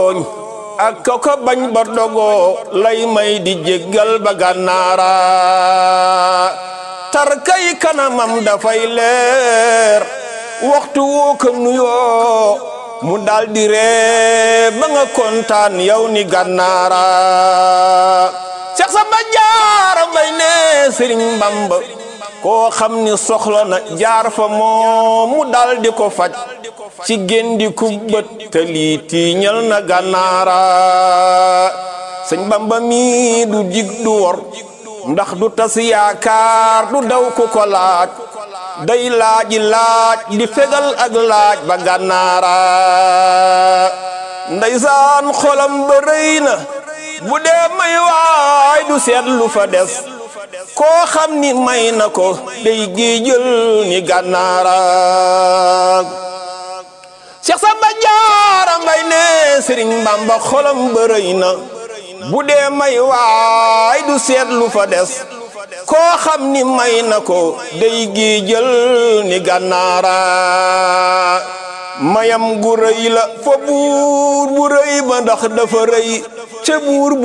ak koko bañ ba dogoo lay may di jéggal ba gànnaara tarkay kanamam dafay leer waxtu woo ko nuyoo mu daldi ree ba nga kontaan yow ni gànnaara Seex Samba Jaara Mbay ne Sëriñ Bamba koo xam ni soxla na jaar fa moom mu daldi ko faj ci géndi ku bët te lii tiiñal na gànnaara sëñ Bamba mi du dig du wor ndax du tas yaakaar du daw ku ko laaj day laaji laaj di fegal ak laaj ba gànnaara ndeysaan xolam ba rëy na bu dee may waay du seet lu fa des koo xam ni may na ko day géejël ni gànnaara Seex Samba Jaara Mbay ne Sëriñ Bamba xolam ba rëy na bu dee may waay du seet lu fa des koo xam ni may na ko day géejël ni gànnaara mayam gu rëy la fa buur bu rëy ba ndax dafa rëy ca buur